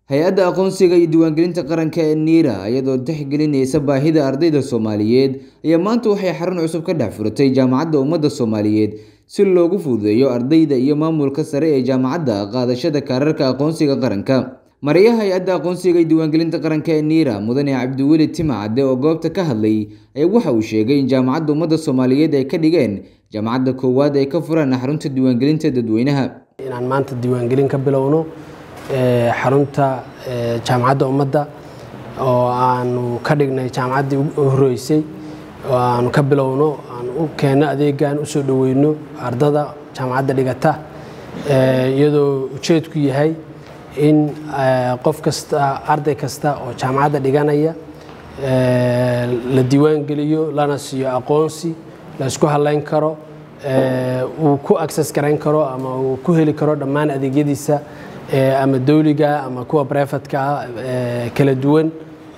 hay-adda aqoonsiga iyo diiwaangelinta qaranka ee niira iyadoo tixgelinaysa baahida ardayda soomaaliyeed ayaa maanta waxay xarun cusub ka dhex furatay jaamacadda ummadda soomaaliyeed si loogu fududeeyo ardayda iyo maamulka sare ee jaamacadda qaadashada kaararka aqoonsiga qaranka mariyaha hay-adda aqoonsiga iyo diiwaangelinta qaranka ee niira mudane cabdiweli timacade oo goobta ka hadlay ayaa waxa uu sheegay in jaamacadda ummadda soomaaliyeed ay ka dhigeen jaamacadda koowaad ay ka furaan xarunta diiwaangelinta dadweynaha inaan maanta diiwaangelin ka bilowno xarunta jaamacadda ummadda oo aanu ka dhignay jaamacaddii u horeysay oo aanu ka bilowno aan u keenno adeegan usoo dhoweyno ardada jaamacadda dhigata iyadoo ujeedku yahay in qof kasta arday kasta oo jaamacadda dhiganaya la diiwaangeliyo lana siiyo aqoonsi la isku halayn karo uu ku access garayn karo ama uu ku heli karo dhammaan adeegyadiisa ama dowliga ama kuwa brefatka kala duwan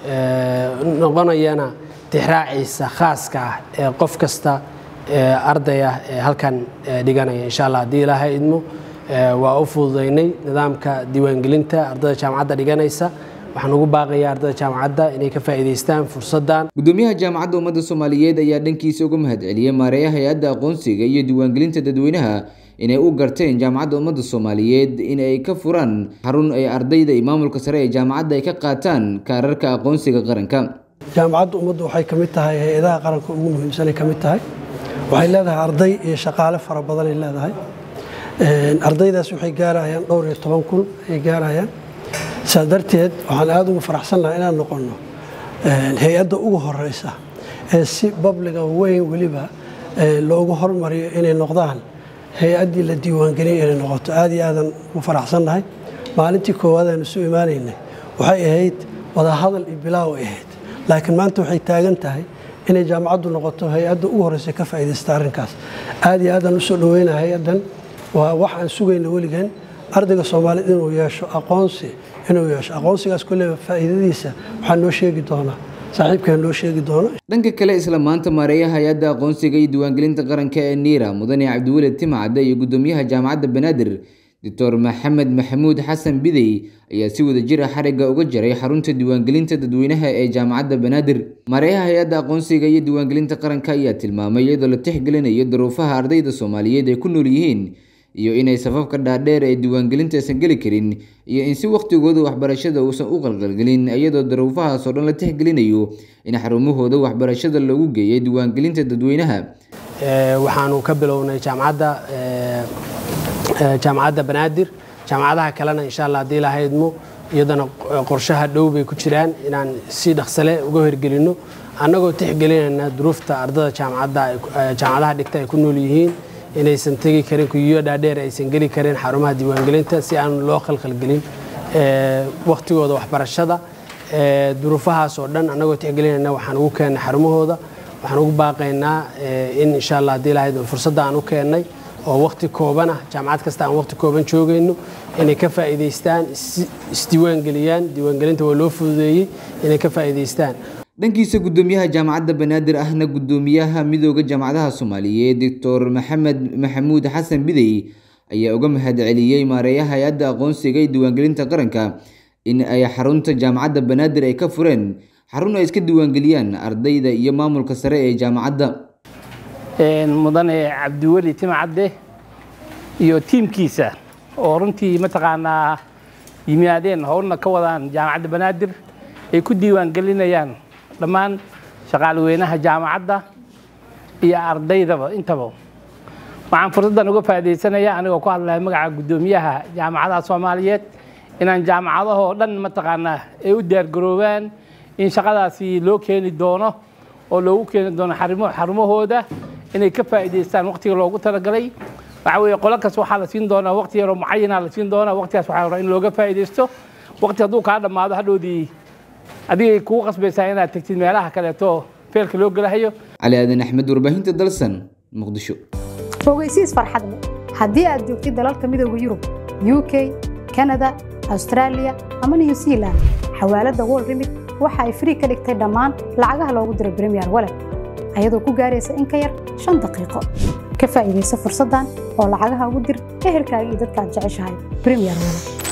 noqonayana tixraaciisa khaaska ah ee qof kasta ardayah ee halkan dhiganaya insha allah haddii ilaahay idmo waa u fududaynay nidaamka diiwaangelinta ardayda jaamacadda dhiganaysa waxaan ugu baaqayaa ardayda jaamacadda inay ka faa'iidaystaan fursaddan gudoomiyaha jaamacadda ummadda soomaaliyeed ayaa dhankiisa uga mahadceliyey maareeyaha hay-adda aqoonsiga iyo diiwaangelinta dadweynaha inay u garteen jaamacadda ummadda soomaaliyeed in ay ka furaan xarun ay ardayda iyo maamulka sare ee jaamacadda ay ka qaataan kaararka aqoonsiga qaranka jaamacadda ummaddu waxay ka mid tahay hay-adaha qaranka ugu muhiimsanay ka mid tahay waxay leedahay arday iyo shaqaale fara badanay leedahay ardaydaas waxay gaarayaan dhowr iyo toban kun ay gaarayaan saa darteed waxaan aada ugu faraxsan lahaa inaan noqonno hay-adda ugu horeysa ee si babliga weyn weliba loogu hormariyo inay noqdaan hay-addii la diiwaangeliyay inay noqoto aada iyo aadan ugu faraxsannahay maalintii koowaad aanu isu imaanaynay waxay ahayd wadahadal iyo bilaaw ay ahayd laakiin maanta waxay taagan tahay inay jaamacaddu noqoto hay-adda ugu horeysa ka faa'iidaysta arrinkaas aada iyo aadaan usoo dhaweynaa hay-addan waa wax aan sugayna weligan ardayga soomaaliyed inuu yeesho aqoonsi inuu yeesho aqoonsigaas kolleyba faa'iidadiisa waxaa noo sheegi doonaa saaxiibkaa noo sheegi doono dhanka kale isla maanta maareeyaha hay-adda aqoonsiga iyo diiwaangelinta qaranka ee niira mudane cabdiweli timacade iyo gudoomiyaha jaamacadda banaadir doctor maxamed maxamuud xasan bidey ayaa si wada jir ah xarigga uga jaray xarunta diiwaangelinta dadweynaha ee jaamacadda banaadir maareeyaha hay-adda aqoonsiga iyo diiwaangelinta qaranka ayaa tilmaamay iyadoo la tixgelinayo duruufaha ardayda soomaaliyeed ay ku nool yihiin iyo inay safafka dhaadheer ee diiwaangelinta aysan geli karin iyo in si wakhtigooda waxbarashada uusan u qalqalgelin iyadoo daruufahaas oo dhan la tixgelinayo in xarumahooda waxbarashada loogu geeyay diiwaangelinta dadweynaha waxaanu ka bilownay jaamacadda jaamacadda banaadir jaamacadaha kalena insha allah haddii ilaha idmo iyadana qorshaha dhow bay ku jiraan inaan si dhaqsale uga hirgelinno annagoo tixgelinayna duruufta ardada jaamacadda jaamacadaha dhigta ay ku nool yihiin inaysan tegi karin kuyiyo dhaadheer aysan geli karin xarumaha diiwaangelinta si aan loo khalkhalgelin wakhtigooda waxbarashada duruufahaas oo dhan annagoo tixgelinayna waxaan ugu keennay xarumahooda waxaan ugu baaqaynaa in insha allah haddii ilahayd fursadda aan u keennay oo wakhti kooban ah jaamacad kasta aan wakhti kooban joogayno inay ka faa'iidaystaan isdiiwaangeliyaan diiwaangelinta waa loo fududeeyey inay ka faa'iidaystaan dhankiisa gudoomiyaha jaamacadda banaadir ahna gudoomiyaha midooda jaamacadaha soomaaliyeed doctor maxamed maxamuud xasan bidey ayaa uga mahadceliyey maareeyaha hay-adda aqoonsiga iyo diiwaangelinta qaranka in ay xarunta jaamacadda banaadir ay ka fureen xarun ay iska diiwaangeliyaan ardayda iyo maamulka sare ee jaamacadda mudane cabdiweli timcadde iyo tiimkiisa oo runtii mataqaanaa yimaadeen howlna ka wadaan jaamacadda banaadir ay ku diiwaangelinayaan dhammaan shaqaalweynaha jaamacadda iyo ardaydaba intaba waxaan fursaddan uga faa'iidaysanaya anigoo ku hadlaya magaca guddoomiyaha jaamacadaha soomaaliyeed inaan jaamacadahoo dhan mataqaanaa ay u diyaargaroobaan in shaqadaasi loo keeni doono oo loogu keeni doono xarumahooda inay ka faa'iidaystaan waqtiga loogu talagalay waxa weeye qolo kas waxaa la siin doonaa waqti yaroo mucayana la siin doonaa waqtigaas waxaa rabaa in looga faa'iidaysto waqti hadduu kaa dhammaado hadhowdii adigay kugu qasbaysaa inaad tegtid meelaha kaleeto feelka loo gelahayo cali aadan axmed warbaahinta dalsan muqdisho ogeysiis farxad leh haddii aad joogtid dalalka midooda yurub u k kanada austraaliya ama new zealand xawaaladda wol remit waxa ay frii ka dhigtay dhammaan lacagaha loogu diro bremiyer walet ayadoo ku gaaraysa in ka yar shan daqiiqo ka faa'iidaysa fursaddan oo lacagaha ugu dir ehelkaaga iyo dadka aad jeceshahay bremiyer walet